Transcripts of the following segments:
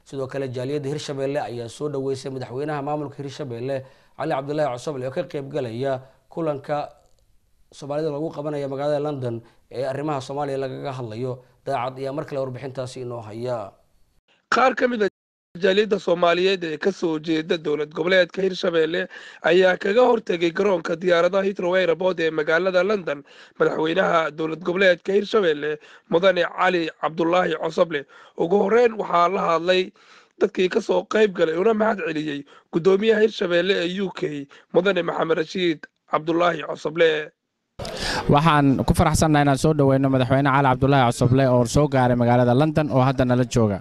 sidoo kale jaaliyadda hirshabelle ayaa soo dhaweysay madaxweynaha maamulka hirshabelle cali cabdulaahi cosoble oo ka qeybgalaya kulanka soomaalida lagu qabanaya magaalada london ee arrimaha soomaaliya lagaga hadlayo daacad ayaa mar kale warbixintaasi inoo haya qaar ka mid a jaaliyadda soomaaliyeed ee ka soo jeeda dowlad goboleedka hirshabelle ayaa kaga hortegay garoonka diyaaradaha hitrow airport ee magaalada london madaxweynaha dowlad goboleedka hirshabelle mudane cali cabdulaahi cosoble ugu horeyn waxaa la hadlay dadkii ka soo qayb galay una mahad celiyey guddoomiyaha hirshabelle ee u k mudane maxamed rashiid cabdulaahi cosoble waxaan ku faraxsannaha inaan soo dhoweyno madaxweyne cali cabdulaahi cosoble oo soo gaaray magaalada london oo hadda nala jooga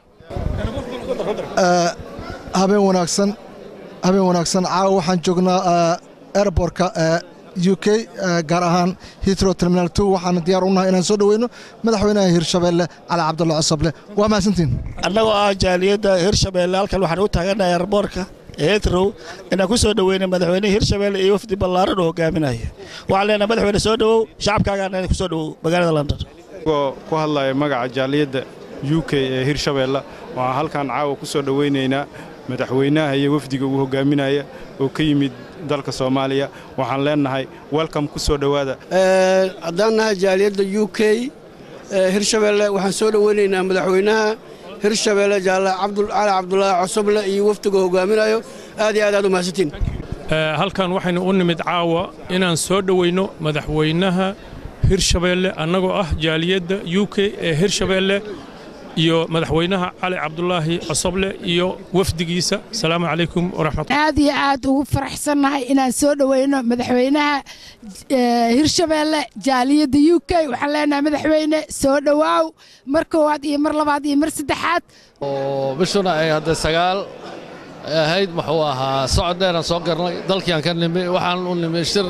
habeen wanaagsan habeen wanaagsan caawa waxaan joognaa airbortka u k gaar ahaan hitro terminal two waxaana diyaar unahay inaan soo dhoweyno madaxweynaha hirshabelle cali cabdulla cosoble waa mahadsantiin annagoo ah jaaliyadda hirshabelle halkan waxaan u taaganahay airbortka hetrow inaan ku soo dhoweyna madaxweyneha hirshabelle iyo wafdi ballaaran oo hogaaminaya waxaan leenahay madaxweyne soo dhowow shacabkaagaana ku soo dhowow magaalada london igoo ku hadlaya magaca jaaliyadda u k ee hirshabelle waxaan halkan caawa ku soo dhowaynaynaa madaxweynaha iyo wafdiga uu hogaaminaya oo ka yimid dalka soomaaliya waxaan leennahay welcom ku soo dhowaada haddaan nahay jaaliyadda u k hirshabelle waxaan soo dhowaynaynaa madaxweynaha hirshabelle jaalle cali cabdulaahi cosoble iyo wafdiga hogaaminayo aad iyo aad aad u mahadsantiin halkan waxaynu u nimid caawa inaan soo dhoweyno madaxweynaha hirshabelle annagoo ah jaaliyadda u k ee hirshabelle iyo madaxweynaha cali cabdulaahi cosoble iyo wafdigiisa asalaamu calaykum waraxmat aad iyo aad ugu faraxsannahay inaan soo dhoweyno madaxweynaha hirshabelle jaaliyadda u k waxaan leenahay madaxweyne soo dhowaaw mar koowaad iyo mar labaad iyo mar saddexaad oo bishuna ay hadda sagaal ahayd muxuu ahaa socod dheeraan soo garnay dalkiiaan ka nimi waxaan u nimi shir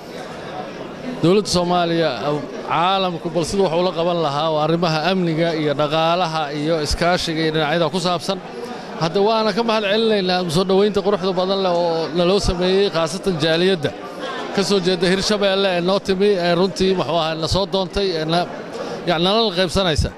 dowladda soomaaliya caalamku bal siduu wax ula qaban lahaa oo arrimaha amniga iyo dhaqaalaha iyo iskaashiga iyo dhinacyada ku saabsan hadda waana ka mahad celinaynaa soo dhowaynta quruxda badan leh oo naloo sameeyey khaasatan jaaliyadda ka soo jeedda hirshabelle ee noo timi ee runtii muxuu ahaa na soo doontay ee nalala qaybsanaysa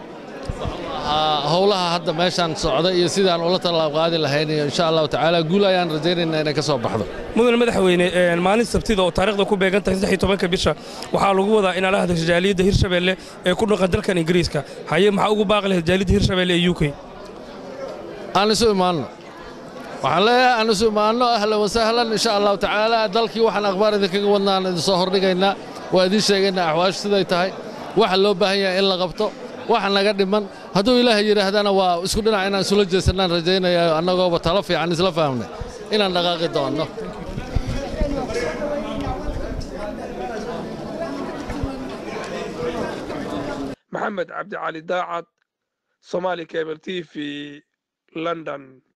howlaha hadda meeshaan socda iyo sidaan ula tallaab qaadi lahayn iyo insha allahu tacaala guul ayaan rajaynaynaa inay ka soo baxdo mudan madaxweyne maalin sabtida oo taariikhda ku beegan tahay saddex iyo tobanka bisha waxaa lagu wadaa inaa la hadasho jaaliyadda hirshabelle ee ku dhaqan dalkan ingiriiska haye maxaa ugu baaqi lahayd jaaliyadda hirshabelle ee u k aan isu imaanno waxaan leeyahay aan isu imaanno ahlan wasahlan insha allahu tacaala dalkii waxaan akhbaar idinkaga wadnaan idinsoo hordhigaynaa waa idiin sheegaynaa axwaashu siday tahay waxa loo baahan yahay in la qabto waxa naga dhiman hadduu ilaahay yidhaahdana waa isku dhinac inaan isula jeesannaan rajaynaya annagooba talo fiican isla fahmnay inaan dhaqaaqi doonno maxamed cabdicali daacad somaali cable t v london